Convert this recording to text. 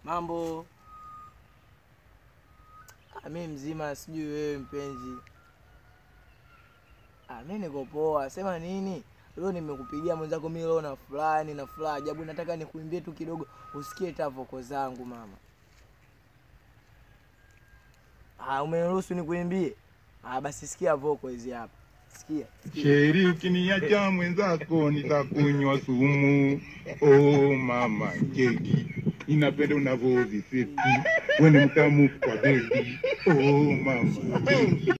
Mambo? Ah, mi mzima, sijui wewe mpenzi. Ah, mi niko poa. Sema nini? Leo nimekupigia mwenzako, mi leo na furaha, nina furaha ajabu. Nataka nikuimbie tu kidogo usikie hata voko zangu mama. Ah, umeniruhusu nikuimbie? Ah, basi sikia voko hizi hapa. Sikia. sikia. Sheri, ukiniacha mwenzako nitakunywa sumu. Oh mama keki, inapenda unavyoviseti, we ni mtamu kwa bebi. Oh mama keki.